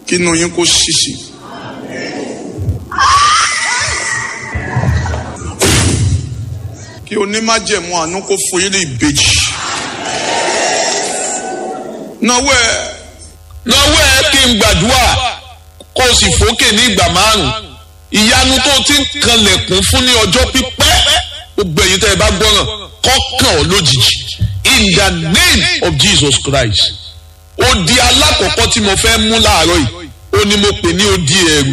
kí inú yín kó ṣíṣì. kí onímájẹ̀mú àánú kó fún yín ní ìbejì. náwó ẹ náwó ẹ kí n gbàdúrà kó o sì fòkè ní ìgbà márùn ìyanu tó ti ń kanlẹ̀kùn fún ní ọjọ́ pípẹ́ gbogbo ẹ̀yin tẹ́ ẹ bá gbọ́ràn kọ́kàn ọ́ lójijì in the name of Jesus Christ odi alákọ̀ọ́kọ́ tí mo fẹ́ mú láàárọ̀ yìí ó ní mo pè ní odi ẹ̀rù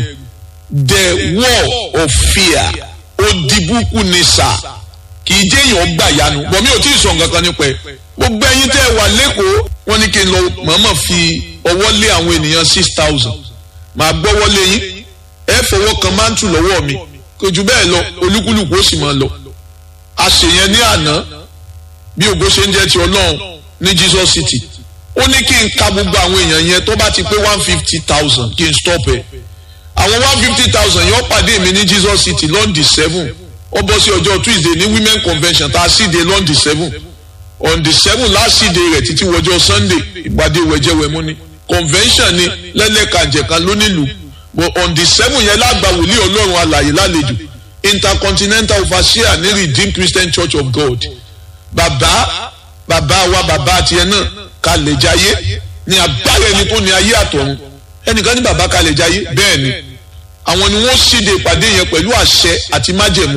the wall of fear odi búkú ni sà kì í jẹ́ èèyàn gbà yanu bọ̀ mi ò tí ì sọ nǹkan kan nípa ẹ̀ gbogbo ẹ̀yin tẹ́ ẹ wà lẹ́kọ̀ọ́ wọ́n ní kí n lọ mọ̀ọ́mọ̀ fi ọwọ́ lé àwọn ènìyàn six thousand màá gbọ́wọ́ lé yín ẹ fọwọ́ kan mántù lọ́wọ́ mi kò jù bẹ́ẹ̀ lọ olúkúlùkù ó sì máa lọ àṣeyẹn ní àná bí ògo ṣe ń jẹ́ ti ọlọ́run ní Jesus City ó ní kí n ka gbogbo àwọn èèyàn yẹn tó bá ti pé one fifty thousand kí n stop ẹ̀ àwọn one fifty thousand yẹn ó pàdé mi ní Jesus City lọ́ndì seven ó bọ́ sí ọjọ́ Tuesday ní women convention tá a sì dé lọ́ndì seven on the seven last day rẹ̀ títí wọjọ́ Sunday ìpàdé wẹ̀jẹ̀wẹ̀mú ni convention ni lẹ́lẹ́kàjẹ̀kan lónílùú but on the seven yẹn lágbà wòlíì ọlọ́run alàyè lálejò intercontinental overseer ní redeemed christian church of god bàbá bàbá wa bàbá tiẹ̀ náà kalẹ̀ jayé ní agbára ẹni tó ní ayé àtọ̀run ẹnìkan ní bàbá kalẹ̀ jayé bẹ́ẹ̀ ni àwọn ni wọ́n ṣíde ìpàdé yẹn pẹ̀lú àṣẹ àti májẹ̀mú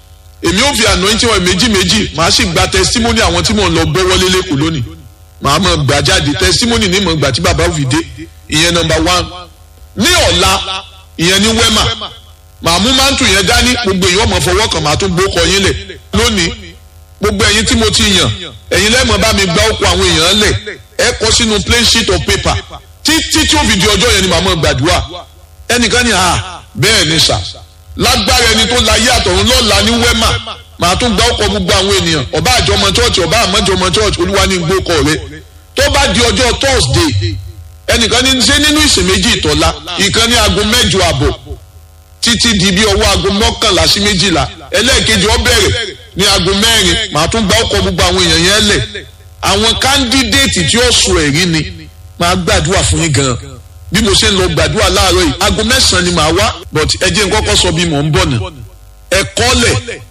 èmi ò fi àná tí wọn méjì méjì màá sì gba testimony àwọn tí mò ń lọ gbọ́ wọlé lẹ́kọ̀ọ́ lónìí màá mọ̀ gbà jáde testimony ní mọ̀ gbà tí bàbá fi dé ìyẹn number one ní ọ̀la ìyẹn ní wẹ́mà màá mú mántù yẹn dání gbogbo èèyàn ọmọ fọwọ́ kan màá tún gbókọ yín lẹ̀ lónìí gbogbo ẹ̀yin tí mo ti yàn ẹ̀yin lẹ́mọ̀ bá mi gbá òkú àwọn èèyàn lẹ̀ ẹ kọ sínú plain sheet of paper títí tí ó fi di ọjọ́ yẹn ni màá mọ̀ gbàdúrà ẹnìkan ní à bẹ́ẹ̀ ni sà lágbára ẹni tó láyé àtọ̀run lọ́la ní wẹ́mà màá tún gbá òkú gbogbo àwọn ènìyàn ọba àjọmọ church ọba àmọ́jọmọ church olúwa ní gbókọ rẹ tó bá di ọjọ́ Thursday ẹnìkan ní ṣe nínú ìsìn méjì ìtọ́lá ìkan ní aago mẹ́jọ àbọ̀ títí di bí ọwọ́ aago mọ́kànlá sí méjìlá ẹlẹ́ẹ̀kejì ó bẹ̀rẹ̀ ní aago mẹ́rin màá tún gbá ọkọ̀ gbogbo àwọn èèyàn yẹn lẹ̀ àwọn kándídéètì tí ó sùn ẹ̀rí ni màá gbàdúrà fún yín gan bí mo ṣe ń lọ gbàdúrà láàárọ̀ yìí aago mẹ́sàn-án ni màá wá but ẹ jẹ́ n kọ́kọ́ sọ bí mò ń bọ̀ nà ẹ kọ́lẹ̀